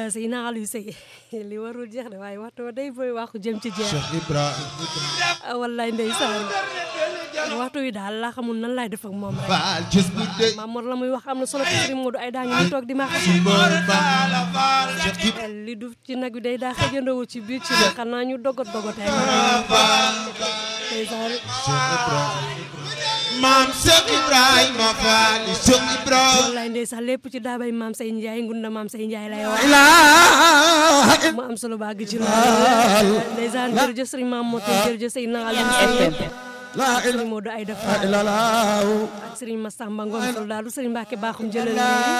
sëy naa Aliou Sey li warul jeex de waaye waxtu wa day booy waxu jëm ci jeex Cheikh Ibrahima wallaay ndeysaan waxtu wi daal laa xamul nan laay def ak moom rek Faal gis bu dee Maam Mor la muy wax am na solo ko Sëriñ Modou ay daa ngi ñu toog di ma xam bool Faal Cheikh Ibrahima li du ci nag wi day daa xëjandoo ci biir ci la xanaa ñu dogot dogotee ndeysaan Cheikh Ibrahima maam Cheikh Ibrahima Faal Cheikh Ibrahima wallaay ndeysaan lépp ci daabay maam say Njaay ngunda maam say Njaay lay wax ilaaha mu am solo baa gi ci loolu ndeysaan jërëjëf Sëriñ Maam Moto jërëjëf Sëriñ naa Aliou Sey la Sëriñ Modou ay dafa ilaha illallah ak Sëriñ Massamba Ngom Soldaaru Sëriñ Mbacke Bakhoum jëlal